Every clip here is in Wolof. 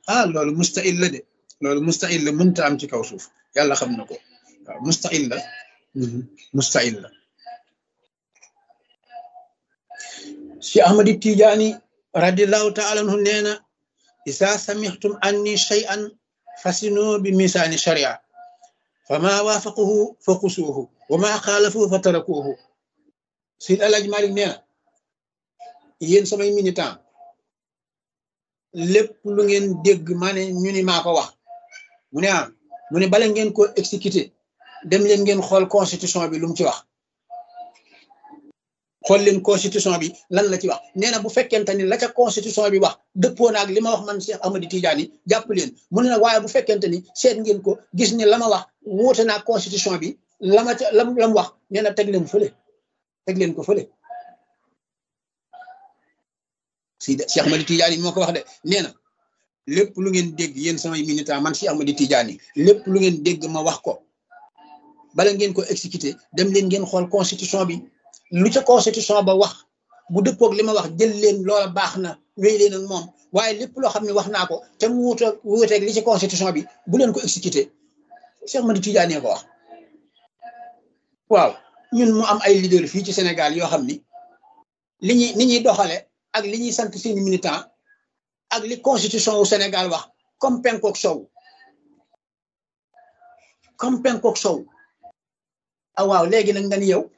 ah loolu mustahil la de loolu mustahil la mënta am ci kaw suuf yàlla xam na ko waaw mustahil la mustahil la si ahmadi tijaani radiallahu taala anhu nee na isa samixtum anni shay'an fasino bi misaani sharia fa ma waafaquhu fa xusuuhu wa ma xaalafuhu fa tarakuuhu sid alaj malik nee na yéen samay militant lépp lu ngeen dégg maa ne ñu ni maa ko wax mu ne ah mu ne bala ngeen ko exécuter dem leen ngeen xool constitution bi lu mu ci wax xool leen constitution bi lan la ci wax nee na bu fekkente ni la ca constitution bi wax dëppoo naag li ma wax man Cheikh Ahmadi Tidiane jàpp leen mu ne nag waaye bu fekkente ni seet ngeen ko gis ni la ma wax wuute naag constitution bi la ma ca lam la mu wax nee na teg leen fële teg leen ko fële si de Cheikh Ahmadi Tidiane moo ko wax de nee na lépp lu ngeen dégg yéen samay militant man Cheikh Ahmadi Tidiane lépp lu ngeen dégg ma wax ko bala ngeen ko exécuter dem leen ngeen xool constitution bi lu ca constitution ba wax bu dëppoog li ma wax jël leen loola baax na wéy leen ak moom waaye lépp loo xam ne wax naa ko te mu wuute wuuteeg li ci constitution bi bu leen ko exécuter Cheikh Ahmadi Tidiane ko wax waaw ñun mu am ay leader fii ci Sénégal yoo xam ni li ñuy ni ñuy doxale ak li ñuy sant seeni militant ak li constitution wu Sénégal wax comme penkook sow comme penkook sow ah waaw léegi nag nga ni yow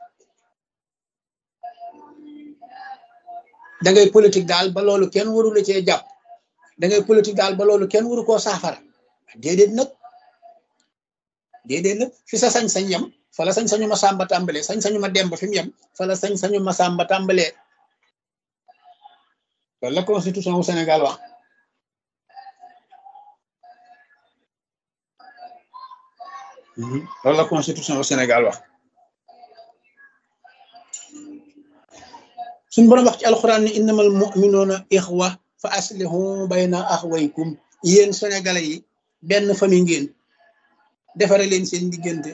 da ngay politique daal ba loolu kenn waru la cee jàpp da ngay politique daal ba loolu kenn waru koo saafara déedéet nag déedéet nag fi sa sañ-sañ yem fa la sañ-sañu ma sàmba tàmbalee sañ-sañu ma demb fi mu yem fa la sañ-sañu ma sàmba tàmbalee loolu la constitution wu Sénégal wax loolu la constitution wu Sénégal wax suñ borom wax ci alxuraan ni innamal mu'minuuna ixwa fa aslihu bayna axwaykum yéen sénégalais yi benn famille ngeen defare leen seen diggante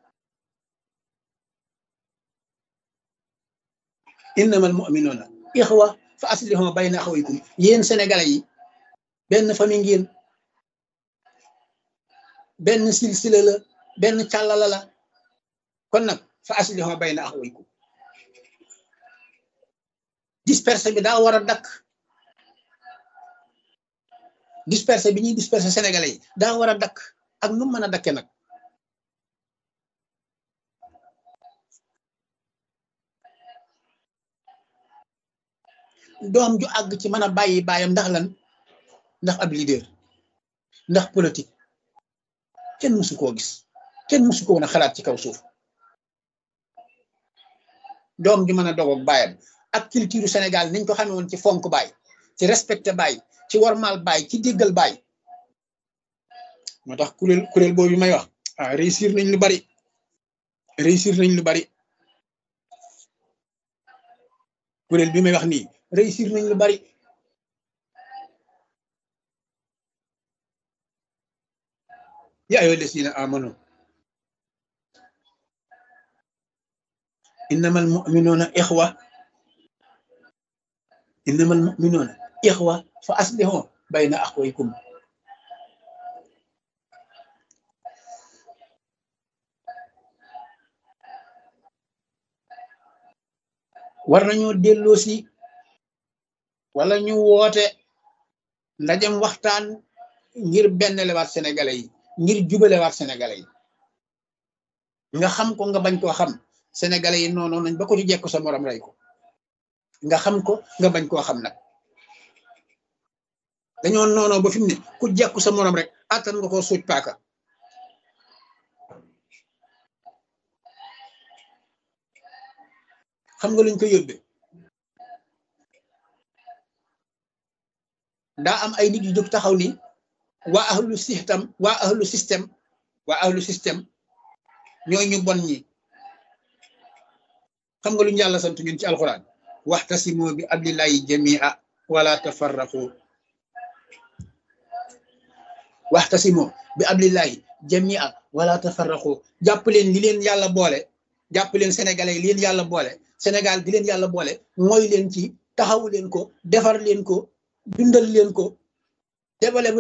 innamal mu'minuuna ixwa fa aslihu bayna axwaykum yéen sénégalais yi benn famille ngeen benn silsila la benn càllala la kon nag fa aslihu bayna axwaykum dispersé bi daa war a dakk dispersé bi ñuy dispersé sénégalais yi daa war a dakk ak nu mën a dakke nag doom ju àgg ci mën a bàyyi bàyyam ndax lan ndax ab leader ndax politique kenn mësu koo gis kenn mësu ko woon a xalaat ci kaw suuf doom ju mën a dogoog bàyyam ak culture Sénégal niñ ko xamee woon ci fonk baay ci respecté baay ci warmal baay ci déggal baay moo tax kuréel kuréel boobu may wax ah réussir nañ lu bari réussir nañ lu bari kuréel bi may wax nii réussir nañ lu bari yaa ayyuha llazina amanu innamal mu'minuna ixwa innamal mu'minuuna ixwa fa aslihu bayna axwaykum war nañoo delloo si wala ñu woote ndajem waxtaan ngir benn lewaat sénégalais yi ngir jubalewaat sénégalais yi nga xam ko nga bañ koo xam sénégalais yi noonu nañ ba ko ci jekk sa morom rey ko nga xam ko nga bañ koo xam nag dañoo noonoo ba fi mu ne ku jekku sa morom rek attan nga koo suuj paaka xam nga luñ ko yóbbe daa am ay nit yu jóg taxaw ni waa ahlu système waa ahlu système waa ahlu système ñooy ñu bon ñi xam nga luñ yàlla sant ñun ci alxuraan waxtasimu bi abdillahi jamia wala tafarraqu waxtasimu bi abdillahi jamia wala tafarraqu jàpp leen li leen yàlla boole jàpp leen sénégalais yi li leen yàlla boole sénégal gi leen yàlla boole mooy leen ci taxawu leen ko defar leen ko dundal leen ko débale